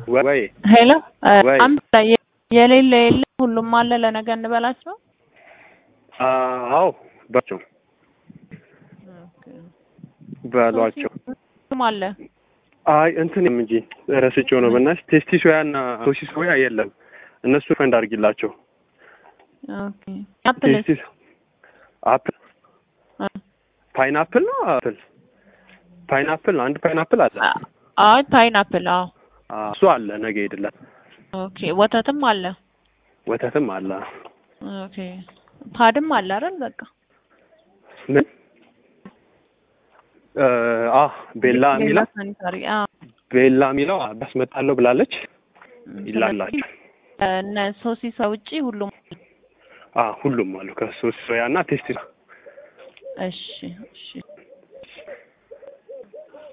ወይ ሄሎ ወይ አምሳ የሌለ የለ ሁሉም አለ ለነገ እንበላቸው። አዎ ባቸው በሏቸው። ሁሉም አለ አይ እንትንም እንጂ ረስቼው ነው በእናትሽ። ቴስቲ ሶያ እና ሶሲ ሶያ የለም። እነሱ ፈንድ አድርጊላቸው። ኦኬ አፕል ቴስቲ አፕል ፓይናፕል ነው አፕል ፓይናፕል አንድ ፓይናፕል አለ። አይ ፓይናፕል አዎ አዎ፣ እሱ አለ ነገ ሄድላት። ኦኬ ወተትም አለ ወተትም አለ። ኦኬ ፓድም አለ አይደል በቃ ምን አ ቤላ የሚላ ሳኒታሪ አዎ ቤላ የሚለው አስመጣለሁ ብላለች። ይላላቸው እነ ሶሲሳ ውጪ ሁሉም አ ሁሉም አሉ ከሶሲ ሶያ እና ቴስቲ እሺ እሺ